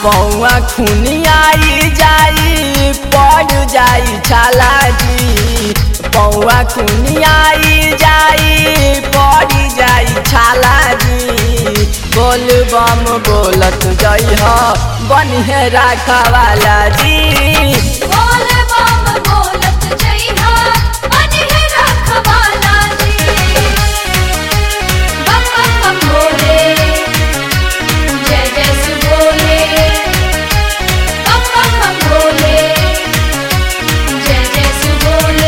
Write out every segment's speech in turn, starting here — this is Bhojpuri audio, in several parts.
पौआ खुनियाई जाई पड़ जाई छाला जी पौआ खुनियाई जाई पड़ जाई छाला जी बोल बम बोलत जई ह बनिहे राखवाला जी बोल बम बोलत जइहा बनिहे रखवाला जी बम बम बम भोले जय जय सु भोले बम बम बम भोले जय जय सु भोले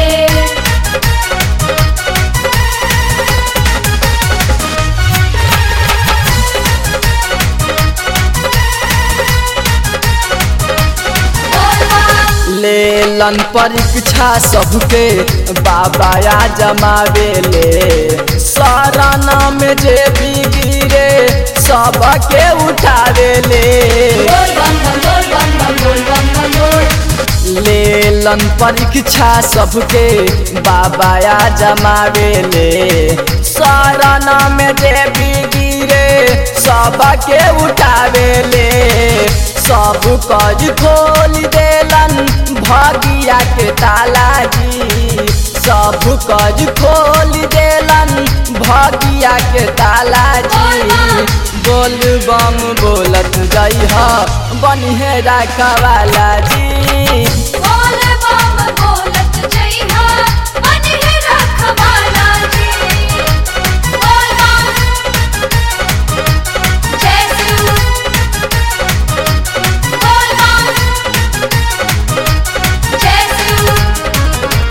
बोल बम लेलन परीक्षा सबके बाबा या जमावेले शरण में जे भी गिरे सबके उठावेले बोल बम बम बोल बम बम बोल बम बम बोल लेलन परीक्षा सबके बाबा या जमावेले शरण में जे भी गिरे सबके उठावेले सब कज खोल देलन भगिया के ताला जी सब कज खोल देलन भगिया के ताला जी बोल बम बोलत जई ह बनिहे राखवाला जी बोल बम बोलत जइहा बनिहे रखवाला जी बोल बम जय शिव बोल बम जय शिव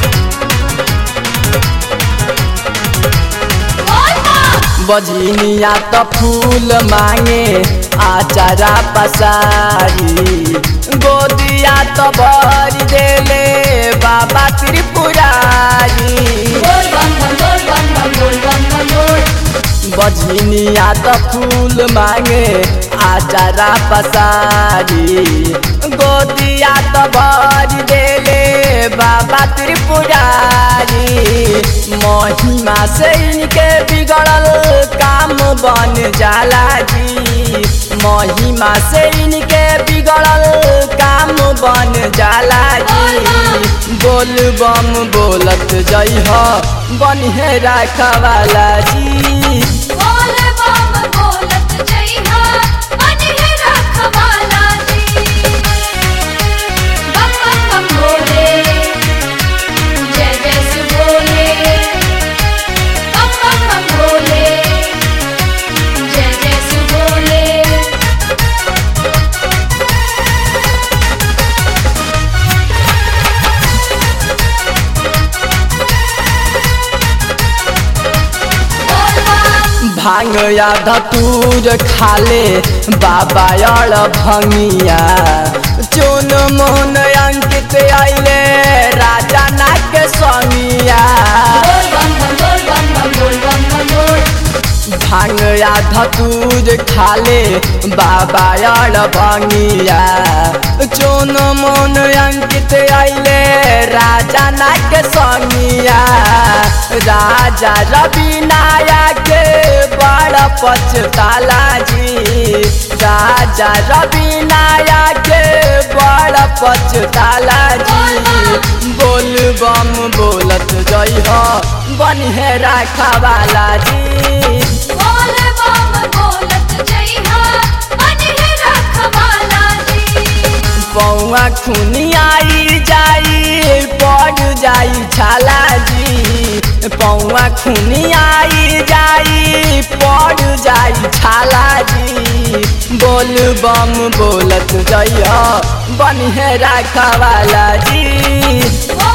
बोल बम बजनिया त फूल मांगे आचारा पसारी गोदिया त भर देले बाबा त्रिपुरारी बोल बम बम बोल बम बम बोल बम बम बोल बजनिया त फूल मांगे आचारा पसारी गोदिया त भर देले बाबा त्रिपुरारी महिमा से इनके बिगड़ल काम बन जाला जी महिमा से इनके बिगड़ल काम बन जाला जी बोल बम बोलत जई ह बनिहे राखवाला जी बोल बम बोलत जइहा बनिहे रखवाला जी बम बम बम भोले जय जय सु भोले बम बम बम भोले जय जय सु भोले बोल बम भांग या धतूर खाले बाबा अड़ भंगिया चुन मोहन अंकित आइले राजा नाग संगिया बोल बम बम बोल बम बम बोल बम बम बोल भांग या धतूर खाले बाबा अड़ भंगिया चुन मोहन अंकित आइले राजा नाग संगिया राजा रवि नायक बड़ पछताला जी राजा रवि नायक बड़ पछताला जी बोल बम बोलत जई ह बनिहे राखवाला जी बोल बम बोलत जइहा बनिहे रखवाला जी पौआ खुनियाई जाई पड़ जाई छाला जी पौआ खुनियाई जाई पड़ जाई छाला जी बोल बम बोलत जइह बनिहे राखवाला जी बोल